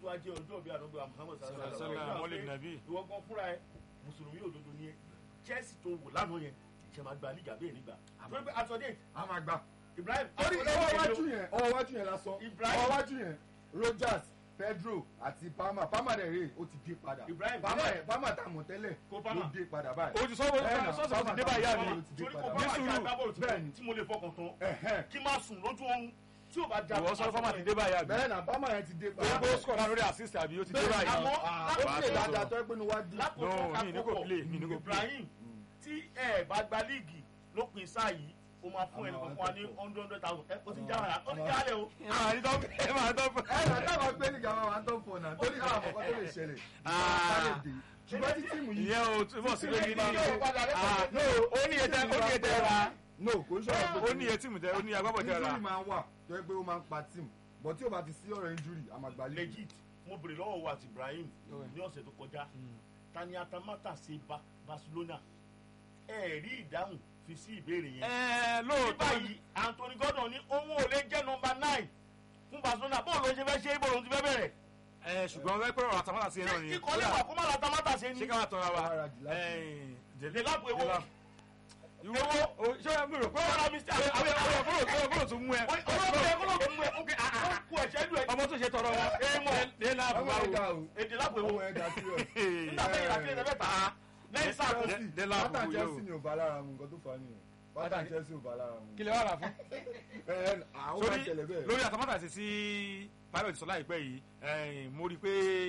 tó wá jẹ́ ọjọ́ bí àdúgbò Muhammad sallallahu Sallallahu alaihi Maulid wasallam Nabi. ìwọ gan fúnra ẹ mùsùlùmí òdodo ni ẹ Chelsea tó wò lánàá yẹn ṣe máa gba liga bẹ́ẹ̀ nígbà torí pé àtọ̀dé a máa gbà. Ibrahim torí ọwọ́ wájú yẹn ọwọ́ wájú yẹn lásán Ibrahim. ọwọ́ wájú yẹn Rogers Pedro àti Palmer Palmer dẹ̀ rè ó ti dé padà Ibrahim, Palmer bẹ́ẹ̀. yẹn Palmer tá a mọ̀ tẹ́lẹ̀ Kó Palmer. ló dé padà báyìí. o ti sọ sọ́ọ̀sì ti dé báyìí àbí torí kò Palmer bá wà sùúrù. jẹ́ agbábọ́ọ̀lù tí- Bẹ́ẹ̀ni. tí mo lè fọkàn tán Ẹ̀hẹ́n. kí má sùn lójú oorun tí ò bá jà ìwọ sọ fọ́mà ti dé báyìí àbí bẹ́ẹ̀ náà Palmer yẹn ti dé torí padà. pé ó score náà lórí assist àbí ó ti dé Bẹ́ẹ̀, báyìí àmọ́ Ah, ó lákòókò ṣe dáadáa tó ẹ pé ní wá dé. lákòókò No, mi ní kò kákòókò play, mi ní kò play. Ibrahim tí ẹ bá gba líìgì lópin sáà yìí ó máa fún Àmọ́ ẹnì àwọn kankan wa ní akẹ́kọ̀ọ́. hundred hundred thousand ẹ ó ti já ara ó ti já alẹ́ o. ẹ máa rí tọ́ ẹ máa rí tọ́ fún ẹ nà táwọn gbé nígbà wọn wà ń tọ́ fọ̀ náà torí káwọn àkọ́kọ́ tó lè ṣẹlẹ̀. Ah. ṣùgbọ́n tí tíìmù yìí ìyẹn o túbọ̀ sí pé Ìdí nígbà yóò padà Ah, lẹ́sẹ̀ no, ó ní iye tẹ ó ní iye tẹ ra no kò ń sọ̀rọ̀ pé ó ní iye tíìmù tẹ ó ní agbábọ̀ tẹ ra injury máa ń wà tó yẹ pé ó máa ń pa tíìmù bọ̀ tí ó bá ti sí ọ̀rọ̀ injury àmàgbà lè legit mo bèrè lọ́wọ́ wa àti Ibrahim ní ọ̀sẹ̀ tó kọjá tani atamata ṣe Ba- Barcelona ẹ rí ìdáhùn fi sí ìbéèrè yẹn. ẹ ní lóòótọ́ báyìí Anthony Gordon ní òun ò lè jẹ́ nọmba nine fún Barcelona bóun ló ṣe fẹ́ ṣe é bóun ti fẹ́ bẹ̀rẹ̀. ẹ ṣùgbọ́n wọ́n pẹ́ ọ̀rọ̀ àtàmọ́tà sí ẹ náà ṣé ni ikọ̀ lè wà kó má la tamata ṣe ṣé ni. ká máa tọ́ra wa Ara jù láti- ẹ̀ẹ́n, lè lápò ewo. ìwọ o ṣé ẹ mi rò pé Ọ̀rọ̀ mi sí àwọn àwọn àwọn àbúrò tó àbúrò tó mú ẹ olóògbé olóògbé mú ẹ ó kú ẹ̀ṣẹ́ lù ẹ. ọmọ tó ṣe tọrọ wọn Ẹ mọ̀. lé láàbù ọmọ báwo ẹ̀dá o èdè lápò ewo. ọmọ ẹ̀dá serious. nígbà tó yẹ láti ẹ̀ mẹ́ta lẹ́yìn sáà kò Dé- Chelsea dé láàbù pátá yóò. Chelsea ni ò bá lára mu nǹkan tó fà á nìyẹn pátá Chelsea ò bá lára mu. kí lè wà rà fún. ẹ ẹ àwọn máa sórí ṣẹlẹ̀ bẹ́ẹ̀. lórí àtàmọ́tà sí sí pilot sọ láìpẹ́ yìí ẹ̀ẹ́n, mo rí i pé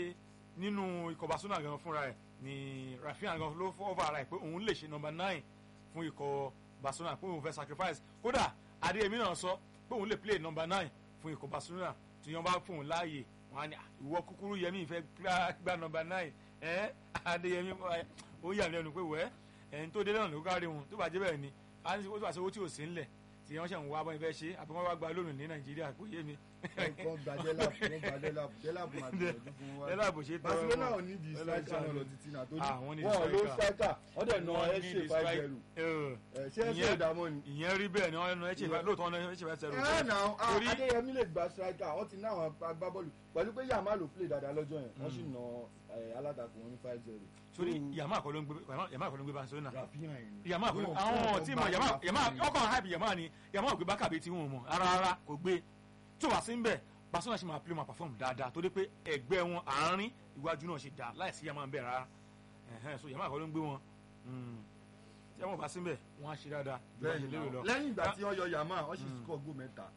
nínú ikọ̀ Barcelona gan fúnra ẹ̀ ni Rafinha gan ló fọ́ ọ̀fà ara ẹ̀ pé òun lè ṣe nọmba nine fún ikọ̀ Barcelona pé òun fẹ́ sacrifice kódà Adéyẹmí náà sọ pé òun lè play nọmba nine fún ikọ̀ Barcelona tí wọ́n bá fún òun láàyè wọn á ní "Ah, ìwọ kúkúrú Yẹmí fẹ́ gbá- gbá nọmba nine ẹ̀ Adéyẹmí ó yà mí lẹ́nu pé wẹ́ ẹ̀yìn tó dé náà ló kárí wọn tó bá jẹ́ bẹ́ẹ̀ ni á ní ó tó bá ṣe owó tí ò sí ńlẹ̀ tí wọ́n ṣe ń wá bọ́n fẹ́ ṣe àbí wọ́n wá gba lónìí ní Nàìjíríà kò yé mi. wọ́n gba dẹ́làbù wọ́n gba dẹ́làbù dẹ́làbù máa gbìyànjú fún wa. Dẹ́làbù ṣe tọrọ Barcelona wọn. ò ní di Dẹ́làbù striker náà ṣe- lọ títí náà torí Ah, wọ́n ní di wọ́n ló striker. striker wọ́n dẹ̀ nà Wọ́n ẹ ní ṣe the five strike- zero Eh, ẹ ṣé ẹ ṣe ìyẹn- ìdààmú ni. ìyẹn rí bẹ́ẹ̀ ni wọ́n ẹ̀ṣẹ̀ Yeah. lóòótọ́ ọ̀nà ẹ̀ṣẹ̀ fẹ́ sẹ́rù ẹ nà Torí- Adéyẹmí lè gba striker wọ́n ti ná àwọn agbábọ́ọ̀lù pẹ̀lú pé Yamal ló play dáadáa lọ́jọ́ yẹn wọ́n sì nà eh, alátakò wọn ní five zero. torí Yamal kọ́ ló ń gbé Yamal kọ́ ló ń gbé Barcelona Rafinha yẹn. Yamal kọ́ ló Wọ́n- àwọn wọ́n tí gba mọ̀ Yamal Rafinha Yamal yẹn. ọkọ̀ hype Yamal ni Yamal ò gbé bákàbí tí wọ́n mọ̀ ara rárá kò gbé tó wà sí ń bẹ̀ Barcelona ṣe máa play máa perform dáadáa torí pé ẹgbẹ́ wọn àárín iwájú náà ṣe dáa láìsí Yamal ń bẹ̀ rárá Ẹ̀hẹ́n, so Yamal kọ́ ló ń gbé wọn Mm. tí Yamal bá sí ń bẹ̀ wọ́n á ṣe dáadáa ju bẹ́ẹ̀ bá ṣe lérò lọ. ni lẹ́yìn ìgbà tí wọ́n yọ Yamal wọ́n sì score goal mẹ́ta.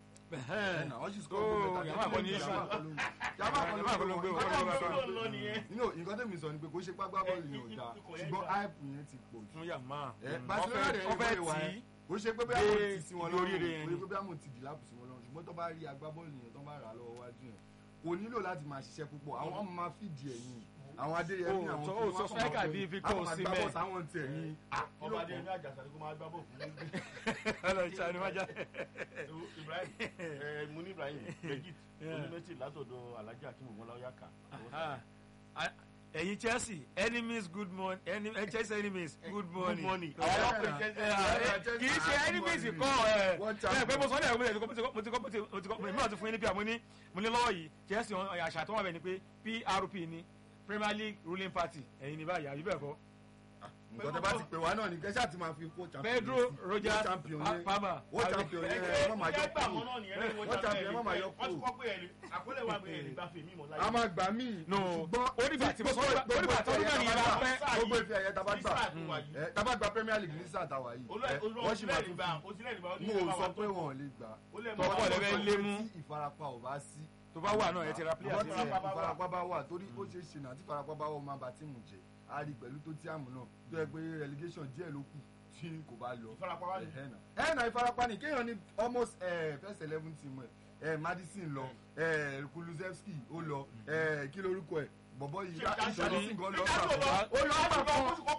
Ẹ̀hẹ́n. wọ́n sì Oh, score goal mẹ́ta. Yamal kọ́ ní issue. Yamal kọ́ ló ń- Yamal kọ́ Yamal kọ́ ló ń gbé wọn. Yamal kọ́ ló ń Yamal gbé ló wọn. ń nìyẹn. nínú nǹkan tẹ̀mí sọ ni pé kó ṣe pápá bọ́ọ̀lù yẹn ò dáa ikọ̀ yẹn ṣùgbọ́n dáa. hype yẹn ti pọ̀ jù. fún Yamal ẹ Mm. Barcelona Wọ́n rẹ̀ fẹ́- wọ́n fẹ́ ìwà tì ẹ̀ í kò ṣe pé bẹ́ẹ̀ dé mo ti sí wọn ibi oríire lọ́rùn yẹn kò ni. ṣe pé bẹ́ẹ̀ mo ti dì lápò sí wọn lọ́rùn ṣùgbọ́n tó bá rí agbábọ́ọ̀lù yẹn tó bá rà lọ́wọ́ wájú yẹn kò nílò láti máa ṣiṣẹ́ púpọ̀ àwọn ọmọ máa fìdí ẹ̀yìn àwọn Adéyẹmí Oh, àwọn so- kí oh, wọ́n so kàn striker máa bíi bọ̀- Victor àwọn máa gbá Osimhen. bọ́ọ̀sì àwọn tẹ̀ ní ọba adé ní àjàsà ni kó máa gbá bọ̀ fún mi. Ọlọ́run ṣàánú wájà. Ibrahim ẹ mo ní Ibrahim legit Yeah. onímẹ́tì látọ̀dọ̀ Alhaji Akeem Ogunláyà kà. Ah, ah, ẹ̀yin Chelsea enemies good morning Eni- eh, Chelsea enemies good morning. morning. Eh, Àwọn eh, ọlọ́pàá Chelsea- eh, eh, kì í ṣe enemies kọ́ ẹ̀ One ẹ̀ champion. pé mo sọ ní ẹ̀rọ mo ti kọ́ mo ti kọ́ mo ti kọ́ mo ti kọ́ mo ti kọ́ mo ti fún yín ní pr mo ní mo ní lọ́wọ́ yìí Chelsea wọn, àṣà tó wà bẹ̀ ni pé PRP ni Premier League ruling party ẹ̀yin ni báyìí àbí bẹ́ẹ̀ kọ́ nǹkan tó bá ti pè wá náà ni kẹ́sà ti máa fi kó champion Pedro sí. Rogers World champion Pa- yẹn Palmer World champion yẹn ẹ má máa yọ gbà mọ́ kúrò náà nìyẹn lẹ́yìn Wọ́n champion, wọ́n máa yọ wọ́n ti kúrò. kọ́ pé ẹ̀rí àkọlé wa pé ẹ̀rí gbàfẹ́ mímọ́ láyé. a máa gbà míì No, ṣùgbọ́n ó dìgbà tí mo sọ- gbogbo- ó dìgbà tí gbogbo ọdún náà ìfẹ́ yẹn ẹ̀yẹ bá tá pẹ́. bá- gbogbo ìfẹ́ ẹ̀yẹ tá bá Ní gbà sáà tó wà yìí. ẹ, tá bá gba Premier League ní sáà tá a wà yìí ẹ, wọ́n sì máa tún fi mo ò sọ pé wọn ò lè gbà Tọ́pọ̀ Tọ́pọ̀ lẹ́fẹ̀ẹ́ lẹ́fẹ̀ẹ́ lé mú. tí ìfarapa ò bá sí tó bá wà náà ẹ ti ra player àwọn sí tí ẹ̀. ìfarapa bá wà torí ó ṣeé ṣe náà tí ìfarapa bá wà ó máa bá tíìmù jẹ a rí pẹ̀lú tó tí àmù náà tó yẹ pé relegation díẹ̀ ló kù tí kò bá lọ Ìfarapa wá ní. Ẹ̀hẹ́ náà. ẹ̀ náà ìfarapa ni kéèyàn ní almost eh, first eleven team ẹ̀ ẹ̀ Madison lọ ẹ̀ Kulusevski ó lọ ẹ̀ kí lorúkọ ẹ̀ bọ̀bọ̀ yìí Richarlison gan lọ sàkó ó lọ sàkó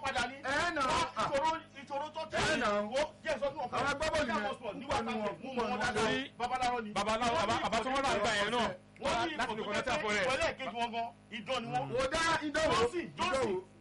ẹ̀ náà ah, ìṣòro tó Ẹ tẹ̀lé náà. wo jẹ́ sọ fún ọkọ Àwọn agbábọ́ọ̀lù yẹn, nígbà púpọ̀ nínú wọn, mú púpọ̀ wọn nínú wọn dáadáa lórí- babaláwo ni babaláwo àbá- àbá tó wọ́n rà nígbà yẹn náà wọ́n ní láti fi ìfọ̀tò kọ́nẹ́tà fún jẹ́ rẹ̀. pé ìpínlẹ̀ kejì wọn gan ìdán ni wọ́n wò dá ìdánwò Johnson, Johnson. ìdánwò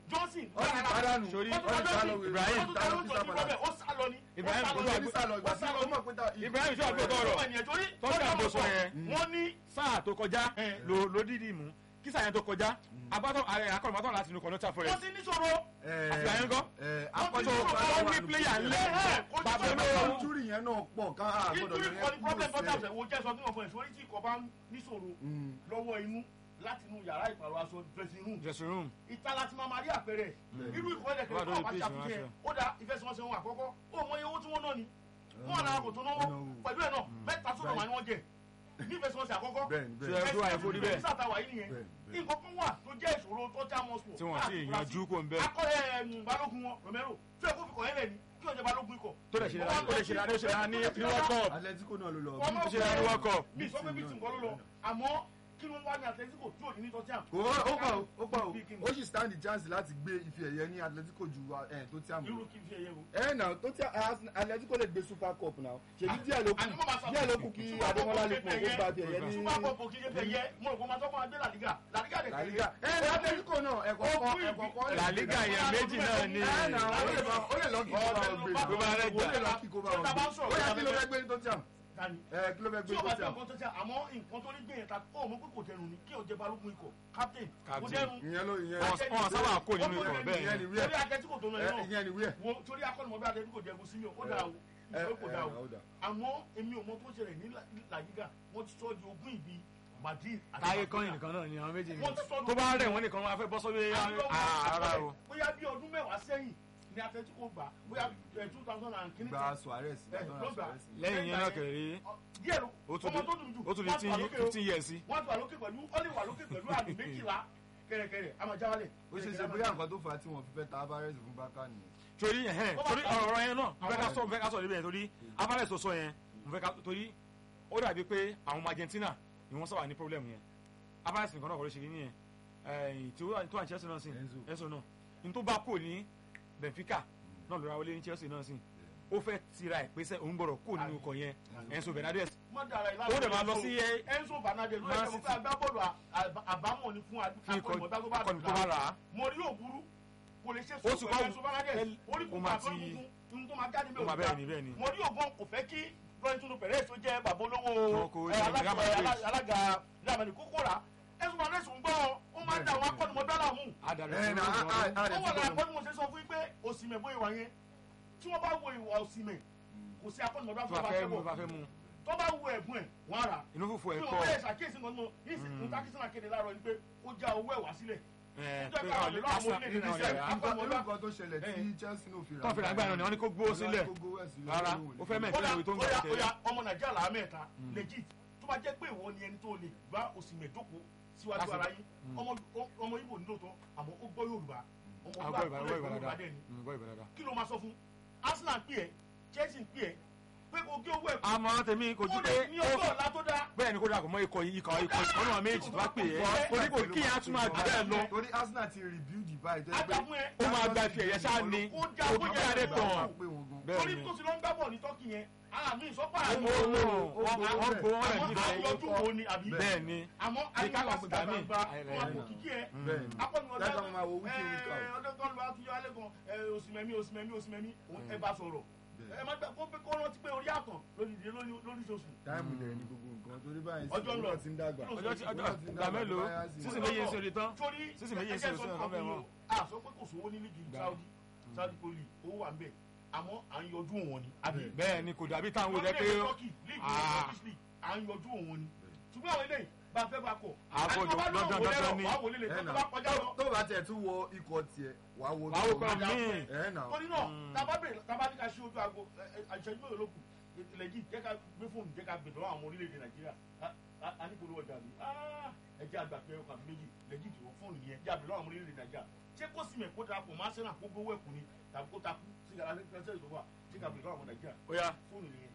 johnson ó ti pàdánù Sori, ó ti pàdánù Ibrahim, ó tún tún tún bẹ́ẹ̀ ó sá lọ ni Ibrahim, ó ó sá ti lọ sálọ ìgbà ó tí sá lọ ó mọ̀ pé ta Ibrahim sọ àgbẹ̀ tọrọ ọmọ ènìyàn torí Tọ́jú tọ́jú àbòsọ àbòsọ yẹn. wọ́n ní sáà tó kọjá Eh. ló ló dídì mú kí sáà yẹn tó kọjá abátọ akọrọmọtọ láti inú kọnọtà wọ́n forest ti níṣòro àfihàn yẹn kọ́ akọ́jọ́ ó ní pléyà ńlẹ̀ bàbá olówó injúrì yẹn náà pọ̀ ká àgbọ̀dọ̀ nítorí kọ́ni problem tó sí tàbí wo jẹ́ sọ fún ọ̀fọ̀ ìṣòrí tí ìkọ̀ bá ń níṣòro lọ́wọ́ inú láti inú yàrá ìpàrọ̀ aṣọ dressing room dressing room ìta láti máa máa rí àpẹẹrẹ irú ìkọ́ ẹ̀dẹ̀ Wà kẹ̀kẹ́ lórí ọ̀pá page ṣàfihàn ránṣẹ́. ó dá ìfẹsẹ̀wọnsẹ̀ wọn àkọ́kọ́ ó mọ iye owó tí wọ́n ná ni wọ́n náà kò tó náwó pẹ̀lú ẹ̀ náà mẹ́ta tó lọ́wọ́ ni wọ́n jẹ ní ìfẹsẹ̀wọnsẹ̀ àkọ́kọ́ bẹ́ẹ̀ni ṣe bẹ́ẹ̀ni ẹ tó àyẹ̀fọ́ rí bẹ́ẹ̀ sàtàwà yìí nìyẹn Bẹ́ẹ̀, nǹkan kan wà tó jẹ́ ìṣòro tó já mọ́ sùn tí wọ́n sì yanjú kó ń bẹ́ẹ̀ akọ́lẹ̀ ẹ̀mú balógun wọn romero tí ẹ kó fi kọ̀ ẹ́ lẹ̀ ní kí ọjọ́ balógun ikọ̀ tó lè ṣe dáadáa ó lè ṣe dáadáa ó ṣe dáadáa ní ní world cup Atletico náà ló lọ Wọ́n mọ̀ ó ṣe dáadáa ní world cup mi sọ pé bí tìǹkọ́ ló lọ àmọ́ kí ló ń wá ní Atletico tí ò ní ní tọ́tíàm. kò ó ó pọ̀ ó pọ̀ Bí kí ni? ó sì stand the chance láti gbé ife ẹ̀yẹ ní Atletico ju ẹ̀ tó tí a irú mọ̀ kí n fi ẹyẹ wo. ẹ nà tó tí Atletico lè gbé super cup náà ṣèbí díẹ̀ ló kù àní mo máa sọ díẹ̀ ló kù kí Adémọ́lá lè pọ̀ kó gba ti ẹ̀yẹ ní super cup kì í ṣe fẹ́ yẹ mo rò pé máa tọ́ fún adé làlígà làlígà lè La Liga ẹ ní Atletico náà ẹ̀kọ́ kan ẹ̀kọ́ kan La Liga yẹn méjì náà ní ẹ nà ó lè lọ ó lè lọ kí kó bá wọn gbé Tó bá rẹ̀ jà. ó lè lọ kí kó bá wọn gbé ó yà kí ló fẹ́ gbé ní tó tí a tani ẹ kí ló fẹ́ tí gbé o ní bá tó tí tẹ a nǹkan tó tẹ àmọ́ nǹkan tó ní gbé yẹn ta ó mọ̀ pé kò dẹrùn ni kí o jẹ balógun ikọ̀ captain kò Captain. dẹrùn. ìyẹn ló ìyẹn Wọ́n- wọ́n sábà kó nínú ikọ̀ bẹ́ẹ̀ ìyẹn ni ni wíẹ̀ torí Atletico tó lọ ẹ, yẹn náà ìyẹn ni wíẹ̀ wo torí akọ́nimọ̀ bí Atletico jẹ́ gúsí mi ò ó dà o ẹ ìṣòro kò dà o ẹ, ó dà. àmọ́ èmi ò mọ tó ṣẹlẹ̀ ní La- La Liga wọ́n ti sọ di ogún ìbí Madrid àti táyé Barcelona. kọ́yìn nìkan náà ni àwọn méjì Wọ́n ti sọ tó bá rẹ̀ wọ́n nìkan wọn á fẹ́ bọ́ sọ́wé ara o bóyá bí ọdún mẹ́wàá sẹ́yìn ni Atletico gbà bóyá two thousand and kìíní gba Suarez Eh, gba ló gbà. Suarez lẹ́yìn yẹn náà kẹ̀rẹ́ díẹ̀ ló ó tún ọmọ di tó dùn jù ó tún di wọ́n ti wà lókè o. fifteen years sí. wọ́n ti wà lókè pẹ̀lú ó lè wà lókè pẹ̀lú àmì méjìlá kẹ̀rẹ̀kẹ̀rẹ̀ àmàjáwálẹ̀. ó ṣe ṣe bóyá nǹkan tó fà á tí wọn fi fẹ́ ta Alvarez fún Barca nìyẹn. torí ẹhẹn torí ọ̀rọ̀ yẹn náà mo fẹ́ ká sọ mo fẹ́ ká sọ níbẹ̀ yẹn torí Alvarez tó sọ yẹn mo fẹ́ ká torí ó dàbí pé àwọn ọmọ Argentina ni wọ́n sábà ní problem yẹn Alvarez nìkan náà kọ́ ló ṣe nìyẹn ẹ̀yìn tí ó wà tó wà ní Chelsea náà sí Enzo. Enzo náà ní tó bá kò ní Benfica náà lóra wọlé ní Chelsea náà sí ó fẹ́ tira ẹ̀ pé sẹ́ òun gbọ́dọ̀ kò nínú ikọ̀ yẹn Enzo Bernardes má dara ìlànà ó dẹ̀ máa lọ sí ẹ- Enzo Bernardes ló Man yẹ kó City. fẹ́ agbábọ́ọ̀lù à- àbámọ̀ ni fún fún ikọ̀ akọ̀nìmọ̀tà tó bá akọni tó bá rà á mo rí òbúrú kò lè ṣe Ó sì sùn wá pẹ̀lú Enzo Bernardes ẹ- orí ó kò máa máa tó ti- kúkú tó máa jáde ó máa bẹ́ẹ̀ ni bẹ́ẹ̀ ni mo rí ògbọ́n kò fẹ́ kí Florentino Perez tó jẹ́ bàbá olówó Wọn kò ẹ, jẹ́ alága- Real Madrid. ẹ, alága Real Madrid kókó rà Enzo Bernardes ń gbọ́ ó máa ń da àwọn akọ́nìmọ̀tà láàmú adarí ẹ na a a a ó rẹ wà lára ti pé mo ṣe sọ fún yín pé òsìmẹ̀ bóyá wà yẹn tí wọ́n bá wo ìwà òsìmẹ̀ kò sí akọ́nìmọ̀tà tó tó bá bá fẹ́ fẹ́ mú bọ̀ bá fẹ́ mú tó bá wo ẹ̀bùn ẹ̀ wọ́n á rà inú fùfú bí ẹ̀ wọ́n kọ́ bẹ̀rẹ̀ ṣàkíyèsí nǹkan tó ní ìsìn takísínà kéde láàárọ̀ ni pé ó já owó ẹ̀ wá sílẹ̀ ẹ̀ Ó jẹ́ pé káwọn káwọn lè lè lọ́wọ́ Arsenal orílẹ̀-èdè nínú Nàìjíríà. ọ̀yà nǹkan akọ́nìmọ̀tà- nǹkan tó ṣẹlẹ̀ tí Chelsea náà fi rà. tó fi ràgbà náà ni wọ́n ní kó gbó sílẹ̀ Kó gbówó ẹ̀ sílẹ̀ rárá lóhùn ó fẹ́ ní. mẹ́tẹ́ Kódà ìwé tó ń kódà gbà kódà tẹ́ ọmọ Nàìjíríà làá mẹ́ta legit tó bá jẹ́ pé ìwọ ni ẹni tó lè gbá òsìmẹ̀ jókòó síwájú Lásìkò. ara yín ọmọ ọmọ Ìgbò ní lóòótọ́ àmọ́ ó gbọ́ Yorùbá ọmọ agbọ́ ìbàdàn gbọ́ gbọ́ Yorùbá ìbàdàn dẹ̀ ni gbọ́ ìbàdàn. kí ló máa sọ fún Arsenal pè ẹ́ Chelsea pè ẹ́ pé kò gé owó ẹ̀ kú àmọ́ tèmi kò ju ó pé lè ní ọjọ́ ọ̀la tó dáa bẹ́ẹ̀ ni kó dà kó mọ ikọ̀ yìí ikọ̀ ikọ̀ ikọ̀ náà méjì tó bá pè é Ó torí kò kí yẹn á tún máa jù bẹ́ẹ̀ lọ torí Arsenal ti rebuild báyìí tó yẹ pé Ádámù ẹ ó máa gba ife ẹ̀yẹ ṣáà ni Ó já kò owó kí jẹ́ yára ìgbà tàn máa pé wọn gan. bẹ́ẹ̀ torí ni tó ti lọ ń gbá bọ̀ ní Tọ́kì yẹn àmì ìsọ́pà ó àmọ́ mú ó wọ́n gbowó wọ́n rẹ̀. gbowó wọn rẹ̀ àmọ́ níbẹ̀ àyọjú wo ni àbí bẹ́ẹ̀ ni àmọ́ Bí ká lọ àyíká gbà mí. gbàgbà Àìrẹ̀ wọn ẹ̀ kò nà. kíkí ẹ bẹ́ẹ̀ ni akọ́nìmọ̀lá Lẹ́kàn máa wo wíkì wíkà o. ọdún kan ló wá tún yọ alẹ́ kan ẹ, òsìmẹ̀mí òsìmẹ̀mí òsìmẹ̀mí òun ẹ bá sọ̀rọ̀ ẹ má gbà kó pé kó rántí pé orí àtàn lóríṣiríṣi lóríṣiríṣi táìmù lẹ̀ ní gbogbo nǹkan torí báyìí sí Ọjọ́ ń lọ. òwúrọ̀ ti ń dàgbà. ọjọ́ tí ọjọ́ Òwúrọ̀ ti ń ìgbà dàgbà, mélòó báyà sí. sísè méje ń ṣe tán torí Sísè méjì ẹjẹ́ sí sọ òsì fún ọ̀bẹ ọkùnrin wọn. o, a sọ pé kò sówó ní lígì Saudi Saudi pro league owó wà ń bẹ̀ àmọ́ à ń yọjú òun ni àbí bẹ́ẹ̀ ni kò dàbí táwọn wò jẹ́ pé lórílẹ̀-èdè Turkey league ní Ah. Turkish league à ń yọjú òun ni ṣùgbọ́n àwọn eléyìí bá fẹ́ bá kọ̀ Àbọ̀ àti tó bá dandan lọ́wọ́ wọlé dandan rọ̀ ni. wàá wọlé lè Ẹ tó nà. bá kọjá lọ tó bá tiẹ̀ tún wọ ikọ̀ tiẹ̀ wàá wo wàá wò tó- pé míì ẹ nà torí náà tábà bèrè tábà ní ká ṣe ojú aago àìṣẹ́jú mélòó ló kù lẹ́jì jẹ́ ká gbé fóònù jẹ́ ká gbé lọ́wọ́ àwọn orílẹ̀-èdè Nàìjíríà A- a- a ní polówó ọjà mi Ah, ẹ jẹ́ àgbà pé ọkàn méjì lẹ́jì tí wọ́n fóònù yẹn jẹ́ àgbè lọ́wọ́ àwọn orílẹ̀-èdè Nàìjíríà ṣé kó sì mẹ́ kó darapọ̀ máa ṣẹ́nà kó gbówó ẹ̀kú ni tàbí kó takú sí ìgbà lẹ́sẹ̀ ìjọba jẹ́ ká gbé lọ́wọ́ àwọn Nàìjíríà ó yá fóònù nìyẹn.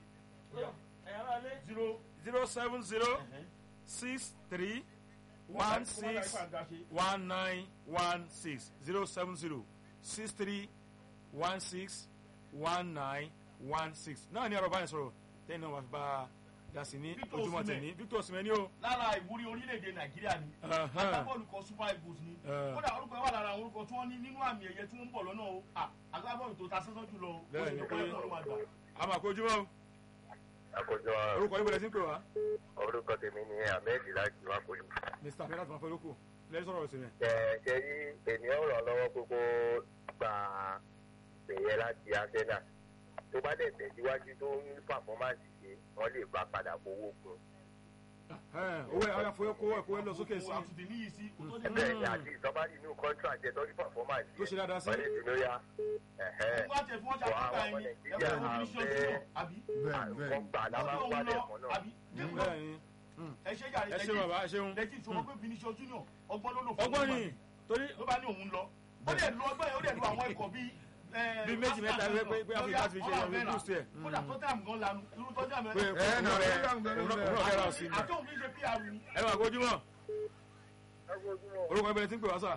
zero zero seven zero six three one six one nine one six zero seven zero six three one six one nine one six náà ní ọ̀rọ̀ báyìí sọ̀rọ̀ tẹ́yìn náà wà fi bá dasi ní Victor ojúmọ́ Osimhen. tẹ̀ní Victor Osimhen ní o. lára ìwúrí orílẹ̀-èdè nàìjíríà ni Ahan. agbábọ́ọ̀lù kan super eagles ni Eh. kódà orúkọ ẹ̀ wà lára àwọn orúkọ tí wọ́n ní nínú àmì ẹ̀yẹ tí wọ́n ń bọ̀ lọ́nà o Ah, agbábọ́ọ̀lù tó ta sánsán jùlọ o ó Bẹ́ẹ̀ sì ni tó pé- kọ́ ẹ̀kọ́ ló máa gbà. a máa kó ojúmọ́ o àkójọ orúkọ yín bẹ̀rẹ̀ sí ń pè wá. orúkọ tèmi ni ahmed láti wá kojú. mr abdulhad máa fẹ́ lóko lẹ́yìn sọ̀rọ̀ Osimhen. ṣe rí ènìyàn ràn lọ́wọ́ gbogbo gba ìpèyẹ láti arsenal tó bá dẹ̀ tẹ̀síwájú tó ń pàfọ́mánsì ṣe wọ́n lè bá padà fowó kun. Ẹ̀, owó ẹ̀ ọ̀yà fowó kó ẹ̀kọ́ ẹ̀ lọ sókè sí Owó àtúntì níyì sí kò tó dé bẹ́ẹ̀ ni àti ìsọmárì inú contract ẹ̀ tọ́jú pàfọ́mánsì Tó ṣe dáadáa sí. wọ́n lè dùn lóyá. ẹ̀hẹ́. wọ́n á tẹ̀ fún ọjà Wà á tó wà ta ọmọ ẹ̀yìn Nàìjíríà ẹ̀kọ́ fún bínísọ̀ àbẹ́- jùlọ àbí bẹ́ẹ̀ àrùn bẹ́ẹ̀ kan gbà lábá ọdún wálẹ̀ lọ kan náà. àbí bẹ́ẹ̀ ni ẹ ṣe yàrá ẹ ṣeun bàbá ẹ ṣeun. lẹ́jì tí wọ́n pé bínísọ̀ junior ọgbọ́n ló lò fún ọgbọ́n ọgbọ́n ni torí ló bá ní òun lọ ó dẹ̀ lu ọgbọ́n yẹn ó dẹ̀ lu àwọn ikọ̀ bíi ẹ̀, Bíi méjì mẹ́ta Arsenal pé- pé- pé náà. Africa ti fi ṣe Ọlá ìyàwó Vera. boost ẹ̀. kódà Tottenham gan lanu irú Tottenham pé ẹ̀ kó ẹ, òun nà, rẹ̀ ẹ, nà, òun nà, náà òun náà fẹ́ ra sí i. àtọ́hùn fi ṣe PR ni ẹ máa kó ojúmọ́ orúkọ yín bẹ̀rẹ̀ sí ń pè wá sà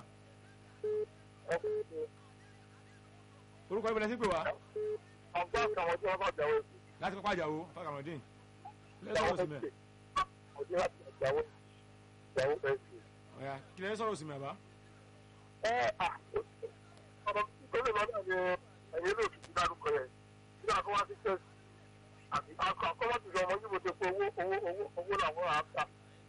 orúkọ yín bẹ̀rẹ̀ sí ń pè wá ọgbọ́n kan wọ́n tí wọ́n bá jáwé láti pápá àjàwó fàkàrọ̀dín lẹ́yìn sọ̀rọ̀ Osimhen ọdún láti jáwé jáwé ẹ̀sìn. ọ̀yà kí lẹ́yìn sọ̀rọ̀ Osimhen àbá. ẹ à ọ̀rọ̀ tó lè lọ́dọ̀ ni ẹ̀yìn ló fi dárúkọ yẹn kí àkọ́ wá sí chelsea àti àkọ́ ti sọ ọmọ yìí mo ti pé owó owó owó owó làwọn á kà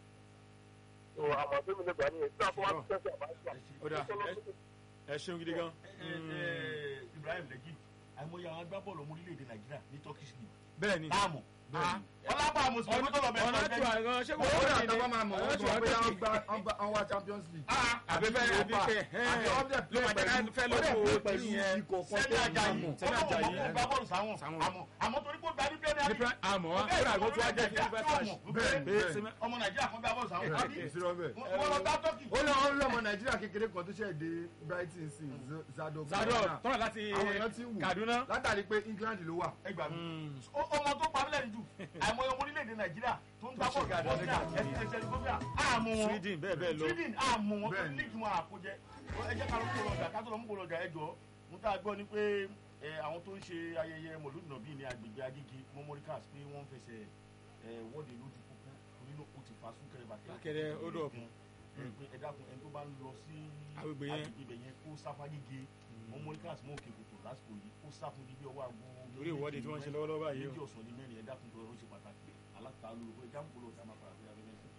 so àmọ́ tó mi lè gbà nìyẹn kí àkọ́ wá sí chelsea àbá ṣà. ó dà ẹ ṣeun gidi gan. ẹ, ẹ, Ibrahim Legit àìmọye àwọn agbábọ́ọ̀lù ọmọ orílẹ̀-èdè Nàìjíríà ní Turkish league bẹ́ẹ̀ ni láàmù ọlápá àmọ̀sí ọdún tó lọ bẹ̀rẹ̀ ọ̀nà lọ́jọ́ tó àgàn ṣé kò ó wọ́n dà ní tó bá máa mọ̀ wọ́n ọ̀nà sọ tó pé àgàn wọ́n gba wọ́n wá champions league. àbí fẹ́ àbí fẹ́ àti ọ̀dẹ̀ ló máa jẹ́ fẹ́ ó dẹ̀ lóko play pẹ̀lú yẹn. ikọ̀ kan sẹ́ni tó Ajayi mọ̀. Sẹ́ni ọlọ́wọ́ Ajayi, mọ̀ kó gbá bọ́ọ̀lù sáwọn sáwọn. àmọ́ àmọ́ torí kó gba ní Premier ní League pẹ́ àmọ́ wá Bẹ́ẹ̀ kódà ni kó tó wá jẹ́ kí ọmọ fẹ́ Nàìjíríà flash. bẹ́ẹ̀ pé bẹ́ẹ̀. Osimhen- ọmọ Nàìjíríà kan gbá bọ́ọ̀lù sáwọn àbí èsì rọ bẹ́ẹ̀. wọ́n lọ gbá Turkey ó lọ ó lọmọ nàìjíríà kékeré kan tó ṣẹ̀ dé brighton sí zado Zador tọ́nà láti àwọn èèyàn ti wù Kaduna. látàrí pé england ló wà. ẹgbà mi ọmọ tó pa mílẹ̀ jù àìmọye ọmọ orílẹ̀-èdè Nàìjíríà tó ń gbá Tó ṣe bọ́ọ̀lù gàdá Bosnia ní ẹsẹ̀ ẹsẹ̀ àmú wọn Sweden bẹ́ẹ̀ bẹ́ẹ̀ lọ. Sweden àmú wọn tó Bẹ́ẹ̀ ní ni. líìgì wọn àkójẹ ẹ jẹ́ ká ló ń gbòòrò ọjà ká tó lọ ń gbòòrò ọjà ẹ jọ mo tá a gbọ́ ni pé ẹ, àwọn tó ń ṣe ayẹyẹ mọ̀lúdì náà bíi ní agbègbè Agége memorials pé wọ́n ń fẹsẹ̀ ẹ, wọ́de lójú pópó torí ló kó ti fa súnkẹrẹ bàtẹ́ Súnkẹrẹ, hold up. ẹ, pé ẹ dákun ẹni tó bá ń lọ sí Agbègbè yẹn. agbègbè yẹn kó sáfá Agége memorials mọ́ òkè kòtò lásìkò yìí kó sáfún bíbí ọwọ́ àgbo Torí ìwọ́de tí wọ́n ń ṣe lọ́wọ́lọ́wọ́ báyìí o. méjì ọ̀sán ní mẹ́rin ẹ dákun tó ó ṣe pàtàkì aláta olùkọ́ ẹ jáàmù kó lọ́ọ́ dáná padà sí abẹ́rẹ́ sí.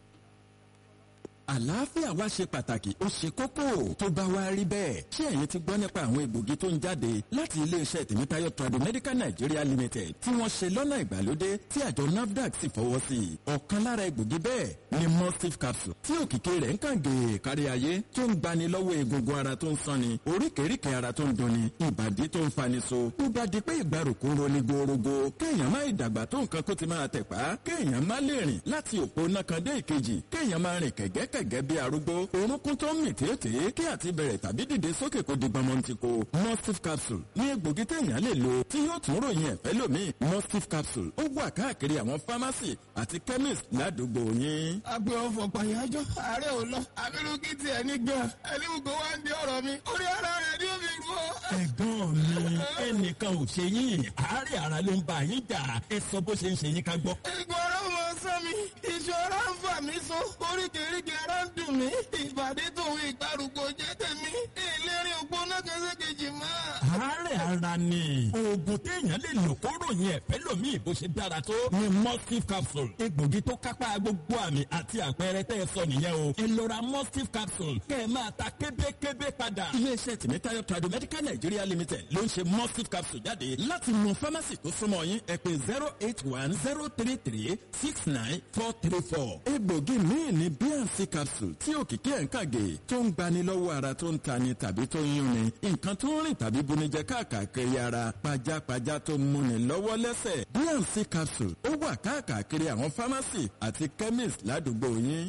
àlàáfíà wa ṣe pàtàkì ó ṣe kókó tó bá wá rí bẹ́ẹ̀ ṣé ẹ̀yin ti gbọ́ nípa àwọn egbògi tó ń jáde láti iléeṣẹ́ tèmítáyọ̀ tradomedical nigeria limited tí wọ́n ṣe lọ́nà ìgbàlódé tí àjọ nafdac sì fọwọ́ sí i ọ̀kan lára egbògi bẹ́ẹ̀ ni mustif capsule tí òkìkí rẹ̀ ń kàn gèè kárí ayé tó ń gbani lọ́wọ́ egungun ara tó ń sanni oríkèéríkèé ara tó ń dunni ìbàdí tó ń fani so tó bá di pé ìgbàrúkú ń roni gorogo kéèyàn má ìdàgbà tó nǹkan kó ti máa tẹ̀pá kéèyàn má lè rìn láti òpó náà kan dé ìkejì kéèyàn máa rìn kẹ̀gẹ́kẹ̀gẹ́ bí arúgbó orúnkún tó ń mì tètè kí àti bẹ̀rẹ̀ tàbí dìde sókè kó di gbọmọntìkó mustif capsule ní egbògi téèyàn lè lò tí yóò tún ròyìn ẹ̀fẹ́ lómi mustif capsule ó wà káàkiri àwọn fámásì àti chemist ládùúgbò yín. agbe ọfọ pàyájọ ààrẹ ò lọ abirú kí tiẹ̀ ní gan ẹni gbogbo wa ń di ọ̀rọ̀ mi orí ara rẹ̀ ni ó fi rú ọ. ẹ̀gbọ́n mi ẹnìkan ò ṣe yín àárẹ̀ ara ló ń bá yín jà ẹ sọ bó ṣe ń ṣe yín ká gbọ́. Egun ara mọ sán mi, iṣan ara ń fà mí so, oríkèéríkèé ara ń dùn mí, ìbàdí tòun ìgbàrúgbó jẹ́ tèmi, ìlérí ògbóná kẹsẹ́kejì máa. àárẹ̀ ara ni oògùn téèyàn lè lò kó ròyìn ẹ̀fẹ́ lómi bó ṣe dára tó ni mustif capsule egbògi tó kápá gbogbo àmì àti àpẹẹrẹ tẹ́ ẹ sọ nìyẹn o ẹ lọ ra mustif capsule kẹ́ ẹ máa ta kébékébé padà. iléeṣẹ́ tìmítayọ̀ tradomedical nigeria limited ló ń ṣe mustif capsule jáde láti mú fámásì tó súnmọ́ yín ẹ pè zero eight one zero three three six nine four three four. egbògi míì ní bnc capsule tí òkìkí ẹ̀ ń kàgé tó ń gbani lọ́wọ́ ara tó ń tani tàbí tó ń yúnni nǹkan tó ń rìn tàbí bunijẹ káàkiri ara pajápajá tó ń múni lọ́wọ́ lẹ́sẹ̀ bnc capsule ó wà káàkiri àwọn fámásì àti chemist ládùúgbò yín. ọ̀rẹ́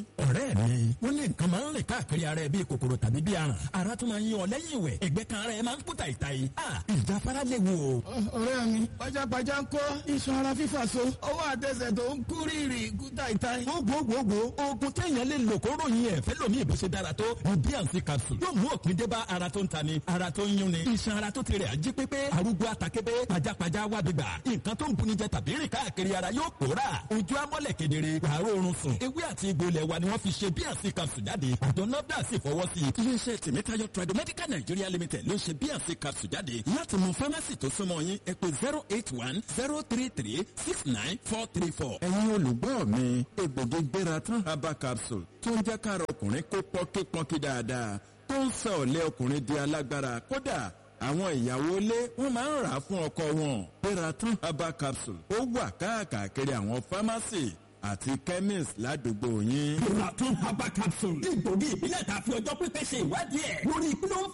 bẹ́ẹ̀ ni wọ́n ní nǹkan máa ń rìn káàkiri ara ẹ bíi kòkòrò tàbí bíi aràn ara tún máa ń yan ọ lẹ́yìn ìwẹ̀ ẹgbẹ́ kan ara ẹ máa ń kú tàìtàì ìjáfara léwu o. ọ̀rẹ́ mi pajápajá ń kọ́ iṣan ara fífà so ọwọ́ àtẹsẹ̀ tó ń kú rírì kú tàìtàì. gbogbogbò oògùn téèyàn lè lò kó ròyìn ẹ̀ fẹ́ lómi ìbò ṣe dára tó bnc capsule yóò mú òpin dé bá ara tó ń ta ni ara tó ń yún ni iṣan ara tó ti rẹ̀ ají pépé arúgbó atakébé pajápajá wábìgbà nǹkan tó ń buni jẹ tàbí rìn káàkiri ara yóò pòórà ojú amọ́lẹ̀ kedere wàá rọrùn sùn ewé àti egbò ilẹ̀ wa ni wọ́n fi ṣe bnc capsule jáde àjọ nafdac sì fọwọ́ sí i. iléeṣẹ́ tèmítáyọ̀ tradomedical nigeria limited ló ṣe bnc capsule jáde láti mú fámásì tó súnmọ́ yín ẹ pé zero eight one zero three three six nine four three four. ẹ̀yin olùgbọ́ mi egbògi gbéra tán herbal capsule tó ń jẹ́ káàrọ̀ ọkùnrin kó pọ́nkípọ́nkí dáadáa tó ń sọ ọ̀lẹ́ ọkùnrin di alágbára kódà àwọn ìyàwó ilé wọn máa ń rà á fún ọkọ wọn gbéra tán herbal capsule ó wà káàkiri àwọn fámásì àti chemist ládùúgbò yín. Ìrọ̀tún herbal capsule. Egbògi ìbílẹ̀ tàbí ọjọ́ pípẹ́ ṣe ìwádìí ẹ̀ lórí kí ló ń